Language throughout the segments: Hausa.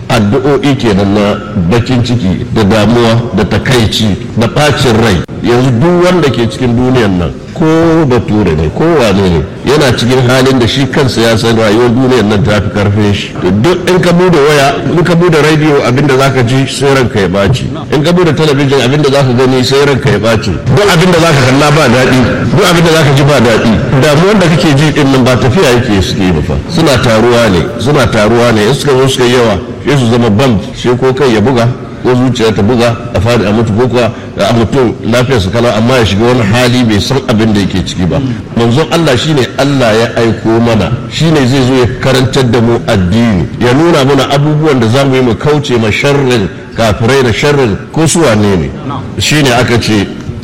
addu'o'i kenan na bakin ciki da damuwa da takaici da bacin rai yanzu duk wanda ke cikin duniyan nan ko bature ne ko wane ne yana cikin halin da shi kansa ya san rayuwar duniyar nan ta fi karfin shi duk in ka bude waya in ka bude radio abinda zaka ji sai ranka ya baci in ka bude talabijin abinda zaka gani sai ranka ya baci duk abinda zaka kalla ba daɗi duk abinda zaka ji ba daɗi damuwar da kake ji din nan ba tafiya yake suke ba fa suna taruwa ne suna taruwa ne in suka zo suka yawa sai su zama bam sai ko kai ya buga ko zuciya ta buga a fadi a mutu ko kuwa a mutum lafiyar su kala amma ya shiga wani hali bai san abin da yake ciki ba manzon Allah shine Allah ya aiko mana shine zai zo ya karantar da mu addini ya nuna mana abubuwan da zamu yi mu kauce ma sharrin kafirai da sharrin ko su wane ne shine aka ce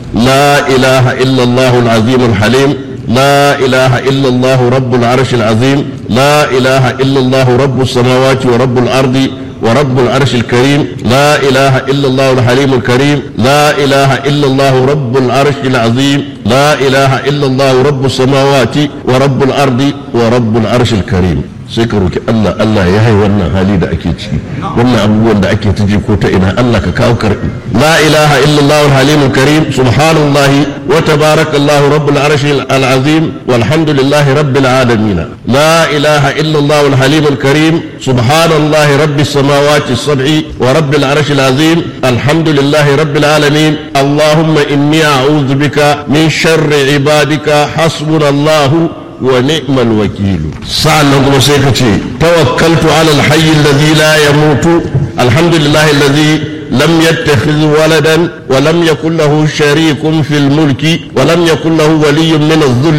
la ilaha illallah al-azim al-halim لا إله إلا الله رب العرش العظيم لا إله إلا الله رب السماوات ورب الأرض ورب العرش الكريم لا إله إلا الله الحليم الكريم لا إله إلا الله رب العرش العظيم لا إله إلا الله رب السماوات ورب الأرض ورب العرش الكريم sai ka roki Allah Allah ya hai wannan hali da ake ciki wannan abubuwan da ake ji ko ta ina Allah ka kawo karbi la ilaha illallah al-halim al-karim subhanallah wa tabarakallah rabbul arsh al-azim walhamdulillahi rabbil alamin la ilaha illallah al-halim al-karim subhanallah rabbis samawati as-sab'i wa rabbil arsh al-azim alhamdulillahi rabbil alamin allahumma inni a'udhu bika min sharri ibadika hasbunallahu ونعم الوكيل سألنا كما سيكتي توكلت على الحي الذي لا يموت الحمد لله الذي لم يتخذ ولدا ولم يكن له شريك في الملك ولم يكن له ولي من الذل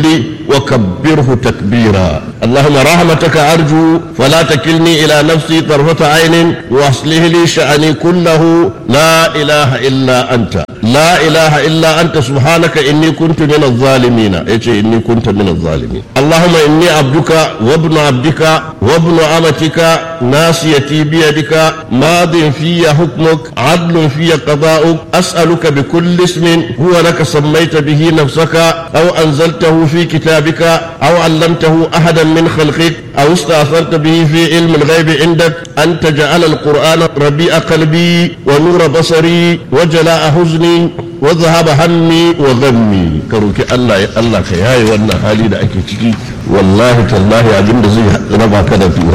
وكبره تكبيرا اللهم رحمتك أرجو فلا تكلني إلى نفسي طرفة عين واصله لي شأني كله لا إله إلا أنت لا إله إلا أنت سبحانك إني كنت من الظالمين إيش إني كنت من الظالمين اللهم إني عبدك وابن عبدك وابن أمتك ناسيتي بيدك ماض في حكمك عدل في قضاؤك أسألك بكل اسم هو لك سميت به نفسك أو أنزلته في كتابك أو علمته أحدا من خلقك أو استأثرت به في علم الغيب عندك أن تجعل القرآن ربيع قلبي ونور بصري وجلاء حزني وذهب همي وغمي كروكي الله يا الله كياي wannan hali da ake ciki wallahi tallahi abin da zai raba ka da